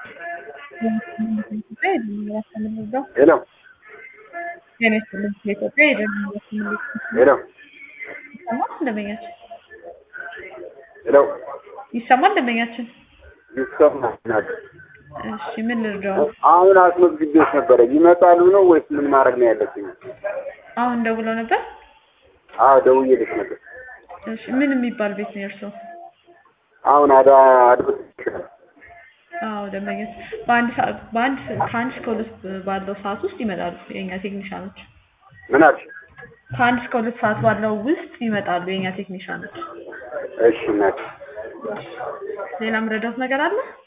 ሄሎ ጤና ይስጥልኝ ከኢትዮጵያ የደህንነት ምልክት ሄሎ ይሰማል ደንበኛችን ሄሎ ይሰማል ደንበኛችን ይሰማናል። እሺ ምን ልርዳው አሁን አስመዝግቤዎች ነበረ ይመጣሉ ነው ወይስ ምን ማድረግ ነው ያለብኝ? አሁን ደውለው ነበር አዎ ደውዬልሽ ነበር። እሺ ምን የሚባል ቤት ነው የእርስዎ አሁን አዳ አድሮ አዎ ደንበኛችን በአንድ ሰዓት በአንድ ከአንድ እስከ ሁለት ባለው ሰዓት ውስጥ ይመጣሉ የእኛ ቴክኒሻኖች ምን አልሽ? ከአንድ እስከ ሁለት ሰዓት ባለው ውስጥ ይመጣሉ የእኛ ቴክኒሻኖች እሺ እናት ሌላ ምረዳት ነገር አለ